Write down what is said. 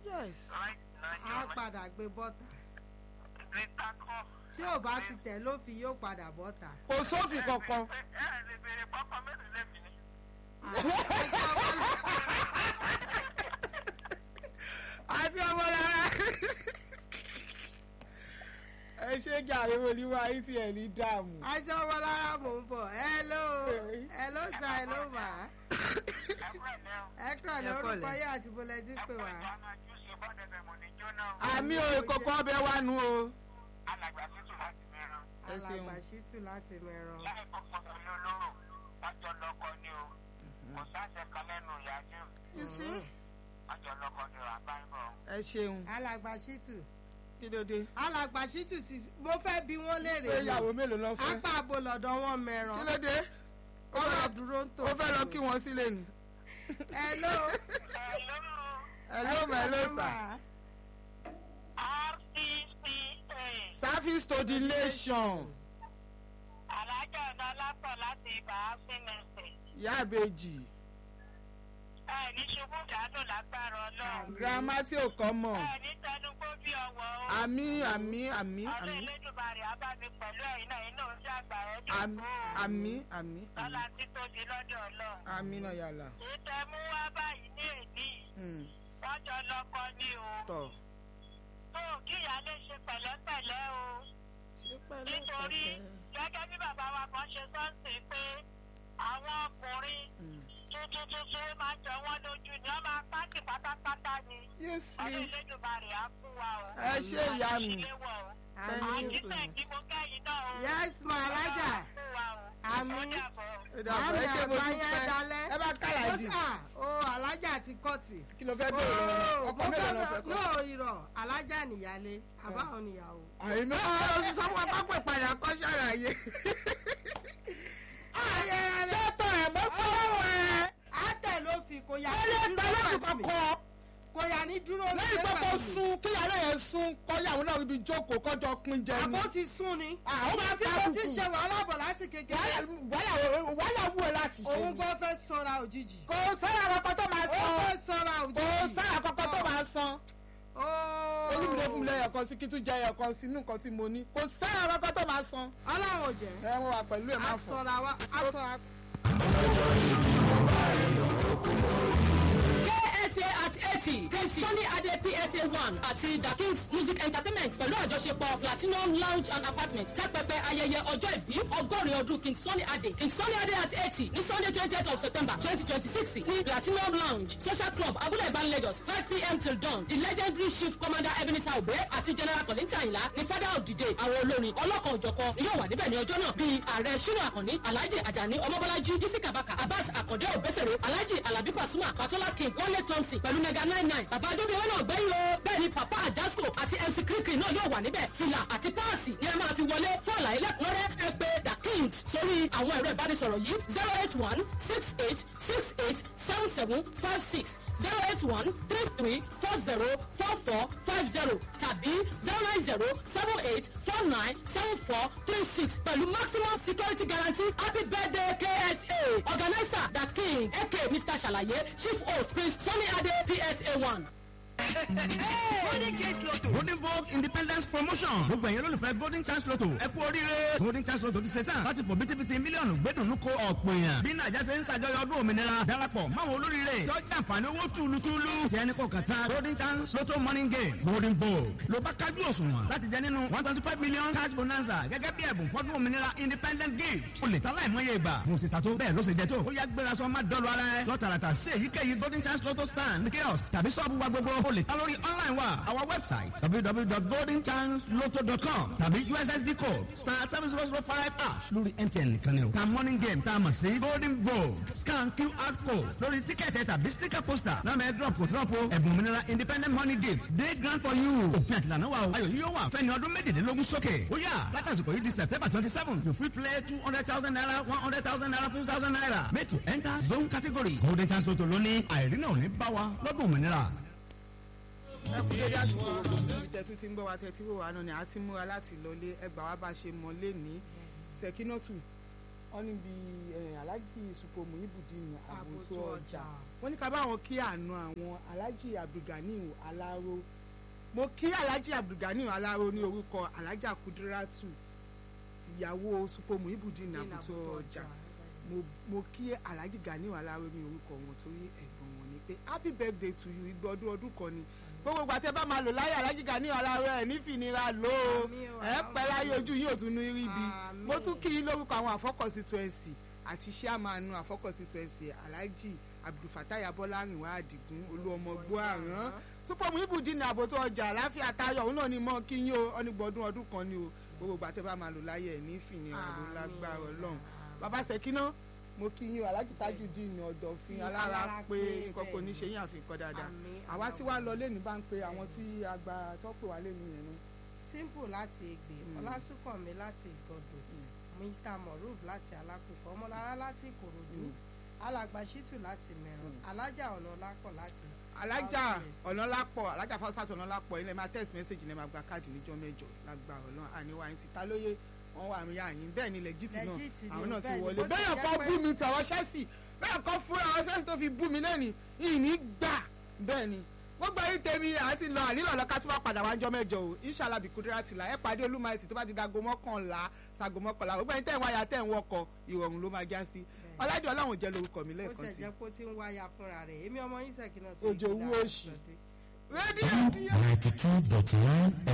yes right á náà padà gbé bọ́tà greater kọ́. tí ò bá ti tẹ̀ lófin yóò padà bọ́tà. kò sófin kankan ẹ ẹ lè béèrè pọ́pọ́ mélòó lẹ́bi ni. àti ọmọ rárá ẹ ṣe gàrí olúwa yìí tí ẹ ní dààmú. àti ọmọ lára mò ń bọ̀ hello hello sir hello ma ẹ kúrò lẹ́ o. ẹ kúrò ní Ẹ kúrò orúkọ lẹ́. yín àti bọ́lẹ́tì ẹ pè kúrò wá. ìjọba júùsì bọ́dẹ̀bẹ̀ mọ̀ ní jóná o. àmì òye kọ̀ọ̀kan ọbẹ̀ wà nù o. alàgbà tútù láti mẹ́ran. ẹ ṣeun. alàgbà ṣítù láti mẹ́ràn. láì kọ́kọ́ pẹ̀lú olóró wọ́n jọ lọ́kọ ni o. kò sáṣẹ kan lẹ́nu ìyá jù. You see? wọ́n jọ lọ́kọ ni o àbáyọ̀. ẹ ṣeun alàgbà ṣítù kí ló dé. alàgbà ṣítù sì mo fẹ́ bí wọ́n léèrè pé ìyàwó mélòó lọ fẹ́. apá àbò lọ́dọ̀ wọn mẹ́ràn. kí ló dé. ó ọ̀rọ̀ fẹ́- dúró ń tò. ó fẹ́ lọ kí wọ́n sílé ni. hello. hello my hello sir. rcca service to the nation. alájà ọ̀nà lápọ̀ láti ibà áfínẹ̀sẹ̀. ìyá àbèjì ẹ ní ṣubú dànù lágbára ọlọ́run. girama tí ò kọ́ mọ̀. ẹ ní tẹnugbó bí ọwọ́ o. àmì àmì àmì ọdún àmì elédùnmarè abámi pẹ̀lú ẹ̀yin náà inú oúnjẹ àgbà ẹ̀ àmì àmì àmì lọ́la àmì tí tó di lọ́dọ̀ ọlọ́run. àmì náà yàrá. ìtẹ̀ mú wá báyìí ní èdè Mm, wọ́n jọ lọ́kọ ní o. tọ̀. tó kíyà lè ṣe pẹ̀lẹ́pẹ̀lẹ́ o. nítorí gẹ́gẹ́ bí bàbá wa kan ṣe sọ́ọ̀sì pé àwọn ọkùnrin Mm. tuntun tuntun máa ń jọ wọ́n lójú ni wọ́n máa pàtì pátápátá ni. you ọdún see elédùnmarè á fún wa o. ẹ ṣe ìyá mi. àṣìléwọ̀ o. Thank you so àjíṣẹ́ much. kí mo kẹ́yìn náà o. yes ma alájà. fún wa o. Àmín. ó dàbọ̀. Ó dàbọ̀, ẹ ṣe mo àmì àgbáyé dúpẹ́ dalẹ̀. ẹ bá kàlàjì ó sà ó alájà ti kọ́ọ̀tì. kí ló fẹ́ bẹ̀rẹ̀ Ó, ọkọ mo mélòó lọ fẹ́- fẹ́ kọ́. no irọ́ alájà nìyálé àbáwọn níyàwó. àìná ọ̀rọ̀ sọ fún apápẹ́ padà kọ́ ṣàlàyé. sọ́tọ̀ ẹ̀ mọ́ fọwọ́ ẹ̀. àtẹ ló fi kò yà ó lè ní gbà dúró láti pẹ̀lú mi. kọ́kọ́. kò yà ní dúró lẹ́yìn pé kò sun kíyàrá yẹn sun kọ́yàwó náà ibi jókòó kọjọ pín jẹ ni. àbó ti sún ni. àwọn máa tí ta mo ti àbùkù. ṣe wàhálà bọ̀ láti kékeré. wàhálà wù ẹ́ láti ṣe òun ni. gan fẹ́ sọ́ra òjijì. kò sára àkọ́kọ́ tó máa ó san. fẹ́ sọ́ra kò òjijì. sára àkọ́kọ́ tó máa san. Ó. olúmídé fún mi lẹ́yìn ọ̀kan sí kí tún jẹ ẹ̀yọ̀kan sínú nǹkan tí mo ní. kò sára àkọ́kọ́ tó máa san. ọlọ́run ò jẹ́. ẹ wọ́n wà pẹ̀lú ẹ̀ máa fọ̀. asọ̀ra wa asọ̀ra. KSA at eighty Sunny Ade PSA one àti The Kings Music Entertainment pẹ̀lú àjọṣepọ̀ Platinum Lounge and Apartment tẹ́pẹpẹ ayẹyẹ ọjọ́ ìbí ọgọ́rin ọdún King Sunny Ade King Sunny Ade at eighty ní Sunday twentieth of September twenty twenty six ní Platinum Lounge Social Club Abúlé Ìbán Lagos five pm till dawn the legendary chief commander Ebenezer Obe àti General Kollington Ayinla ní father of the day àwọn olórin ọlọ́kan òjọ̀kan ni yóò wà níbẹ̀ ní ọjọ́ náà bíi ààrẹ Ṣínà Àkànní Alhaji Ajani Ọmọbọ́lájí Isika Baka Abbas Akande Obesere Alhaji Alabi Pasuma Patola King Wale Thompson pẹ̀lú mega nine nine bàbá adóbíwọ́n náà gbẹ́yìn o bẹ́ẹ̀ ni papa Ajasco àti MC Kirikiri náà yóò wà níbẹ̀ fìlà àti páàsì ni ẹ máa fi wọlé fún àlàyé lẹ́kùnrẹ́rẹ́ ẹ pè The Kings sórí àwọn ẹ̀rọ ìbánisọ̀rọ̀ yìí zero eight one six eight six eight seven seven five six zero eight one three three four zero four four five zero tàbí zero nine zero seven eight four nine seven four three six pẹ̀lú maximum security guarantee happy birthday KSA organizer The King aka Mr. Ṣàlàyé chief host Prince Sunny Ade PSA one. golden chance lotto golden vogue independence promotion gbogbo ẹ̀yin olólùfẹ́ golden chance lotto ẹ kú oríire golden chance lotto ti ṣe tán láti fò bítíbitì mílíọ̀nù gbẹ́dùnú ko ọ̀pọ̀ èèyàn bí nàìjà ṣe ń ṣàjọyọ̀ ọdún òmìnira darapọ̀ máwọn olóríire tí ó jẹ́ àǹfààní owó túlùtúlù tí ẹni kò kàn tán golden chance lotto morning game golden vogue ló bá kájú òṣùwọ̀n láti jẹ nínú one twenty five million cash bonanza gẹ́gẹ́ bí ẹ̀bùn fọ́dún òmìnira independent gift o lè ta láìmọye ìgbà mo ti ta tó bẹ́ẹ̀ ló ṣe jẹ tó ó yá gbéra sọ má dọ́lu ara ẹ lọ́tàràtà sí èyíkéyìí golden chance lotto stand kiosk tàbí sọ́ọ̀bù wa gbogbo o lè ta lórí online wa our website www.goldenchanceloto.com tàbí ussd code star seven zero zero five ash lórí mtn nìkan ni o ta morning game tá a mọ̀ sí golden vogue scan qr code lórí tíkẹ́ẹ̀tì tàbí sticker poster náà mẹ́ drop kò drop o ẹ̀bùn òmìnira independent money gift day grant for you òfin àtìlànà wa o ayọ̀ yíyó wà fẹ́ni ọdún méjìlélógún sókè ó yà látàsìkò yìí di september twenty seven you fit play two hundred thousand naira one hundred thousand naira two thousand naira make you enter zone category golden chance lotto lónìí àìrínà ò ní bá wa lọ́dún òmìnira. ẹ kú dédé àsìkò gbogbo ibi tẹ́tú tí ń gbọ́ wa tẹ́tí wò wá náà ni a ti múra láti lọlé ẹgbà wa bá ṣe mọ lẹ́ni sẹ̀kínọ́tù wọ́n níbi alájì supomu ibùdíni àbòtó Àbòtó ọjà ọjà. wọ́n ní ká bá wọn kí àna àwọn alájì abdulganiu aláró mo kí alájì abdulganiu aláró ní orúkọ alájà kudiratu ìyàwó supomu ibùdíni Ní àbòtó Àbòtó ọjà mo mo kí alhaji ganiu alaro ní orúkọ wọn torí ẹ̀gbọ́n wọn ni pé happy birthday to you igbe ọdún ọdún kan ni gbogbo ìgbà tẹ́ bá máa lò láyé alhaji ganiu alaro ẹ̀ nífìnira lò ó Àmín o, ẹ̀ pẹ́ láyé àmín. ojú yìí ò tún ní rí bi Àmín. mo tún kí yín lórúkọ àwọn àfọkọ̀sí twenty àti sàmánu àfọkọ̀sí twenty alhaji abdulfatai abọ́lárìnwá àdìgún olúọmọ gbóàrán súpọ̀mù ibùdíni àbòtó ọjà àláfíà tayọ̀ òun náà ni mọ́ kí yín o ọ́nìgbọ̀dún ọdún kan ni o gbogbo ìgbà tẹ́ bá máa lò láyé ẹ̀ nífìnira ló Àmín. lágbára ọlọ́run Àmín. bàbá sẹ́kínà mo kí yín o aláàjì tajudeen ọ̀dọ̀fin Fi alára alára pé pé nǹkan kò ní bẹ́ẹ̀ ṣe yín àfikọ́ dáadáa Àmín, àwa tí wàá lọ Àmín. lẹ́nu bá ń pe àwọn tí a gba tọ́pẹ̀ wá lẹ́nu yẹn náà. simple láti ègbè Mm. ọlásùnkànmí láti ìgọdọ mr moruf láti alákòókò ọmọlára láti ìkòròdú Mm. alàgbà shitu láti mẹrun Mm. alájà ọ̀nà ọlápọ̀ láti alájà Southwest. ọ̀nàlápọ̀ alájà fásitì ọ̀nàlápọ̀ ilẹ̀ máa text message ilẹ̀ máa gba káàdì níjọ́ mẹ́jọ lágbára ọlọ́run àníwá yín ti ta lóye wọ́n wà mí àyín bẹ́ẹ̀ ni lẹ́gìtì náà Legit ni, àwọn náà ti bẹ́ẹ̀ ni, wọlé bó ti bẹ́ẹ̀ jẹ́ kọ́ pé- bú mi tàwọn ṣẹ́sì bẹ́ẹ̀ kọ́ fún àwọn ṣẹ́sì tó fi bú mi lẹ́ni ìní gbà bẹ́ẹ̀ ni gbogbo ayé tèmi àti lọ ànílò ọlọ́ka tí wọ́n padà wá jọ mẹ́jọ o inshallah bí kúndúrà ti là ẹ pàdé olúmọ̀ẹ́tì tó bá ti dago mọ́kànlá sago mọ́kànlá gbogbo ẹni tẹ́ ń wáyà tẹ́ ń wọkọ̀ ìrọ̀rùn ló máa já sí ọládìí ọlọ́run jẹ́ lórúkọ mi ó lẹ́ẹ̀kan tẹ̀ sí jẹ́ pé ó ti ń wáyà fúnra rẹ̀ èmi ọmọ yín sẹ́kì náà tó Òjò ìgbéra owó òṣì. lọ́dẹ. rédíò ti yá. ninety two dot one